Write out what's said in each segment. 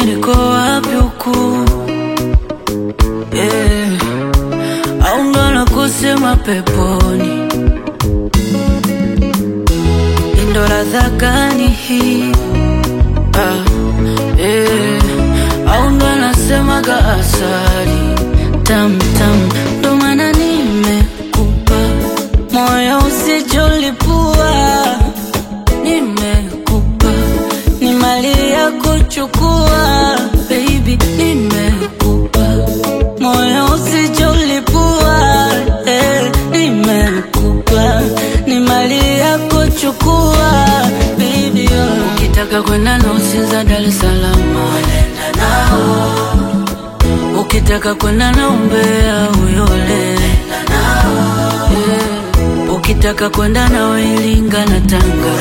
niko wapi huku yeah. au ndo la kusema peponi ndo ladha gani hii ah, yeah. au ndo anasemaga asali tam tam ndo maana nimekupa moyo usijolipua nimekupa ni mali ya kuchukua baby nimekupa moyo usijolipua eh, nimekupa ni mali ya kuchukua baby oh. ukitaka kwenda na usinza Dar es Salaam nenda nao ukitaka kwenda na umbea uyole yeah. ukitaka kwenda na Iringa na Tanga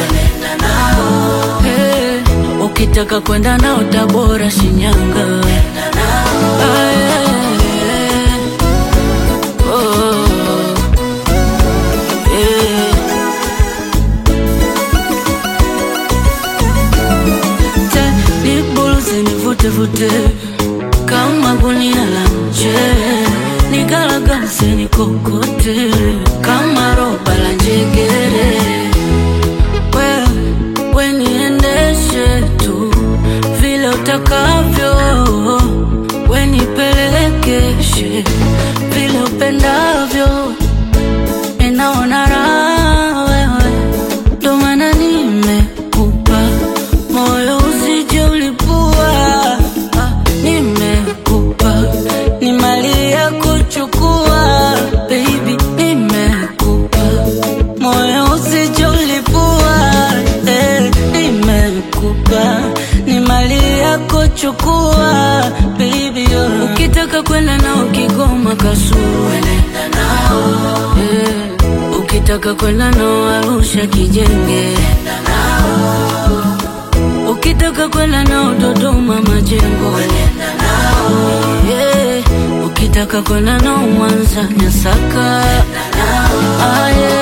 hey. ukitaka kwenda nao Tabora Shinyanga ah, yeah. oh, yeah. Te, nibuluzi nivutevute kama gunia la mche nigalagase nikokote kama roba la njegere we, we niendeshe tu vile utakavyo we nipelekeshe vile upendavyo ninaona raha wewe ndo maana nimekupa moyo usije ulipua ah, nimekupa ni mali ya kuchukua baby nimekupa moyo usije ulipua eh, nimekupa ni mali ya kuchukua baby oh. ukitaka kwenda nao Kigoma Kasulu nenda nao eh, ukitaka kwenda nao Arusha Kijenge ukitaka kwenda nao Dodoma Majengo yeah. ukitaka kwenda nao Mwanza Nyasaka ah, yeah.